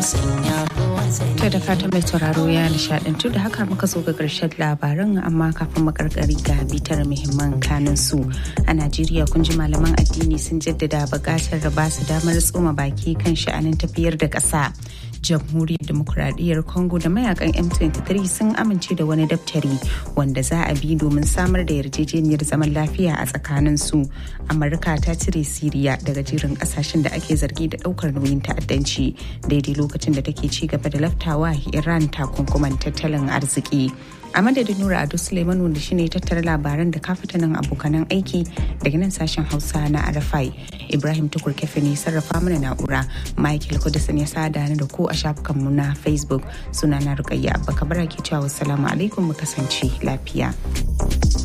To da fatan mai sauraro ya nishadantu da haka muka zo ga ƙarshen labaran amma kafin makarkari ga bitar muhimman kanin su a Najeriya kun ji malaman addini sun jaddada buƙatar da ba su damar tsoma baki kan sha'anin tafiyar da ƙasa. jamhuriyar demokuraɗiyyar congo da mayakan m23 sun amince da wani daftari wanda za a bi domin samar da yarjejeniyar zaman lafiya a tsakanin su amurka ta cire siriya daga jerin kasashen da ake zargi da ɗaukar nauyin ta'addanci daidai lokacin da take ci gaba da laftawa iran takunkuman tattalin arziki a madadin nura ado suleiman wanda shine tattara labaran da kafitanin abokanan aiki daga nan sashen hausa na arafai ibrahim tukur kefe ne sarrafa mana na'ura michael kudusan ya sada ni da ku a shafukanmu na facebook suna na rukayya abba kabara ke cewa wassalamu alaikum mu kasance lafiya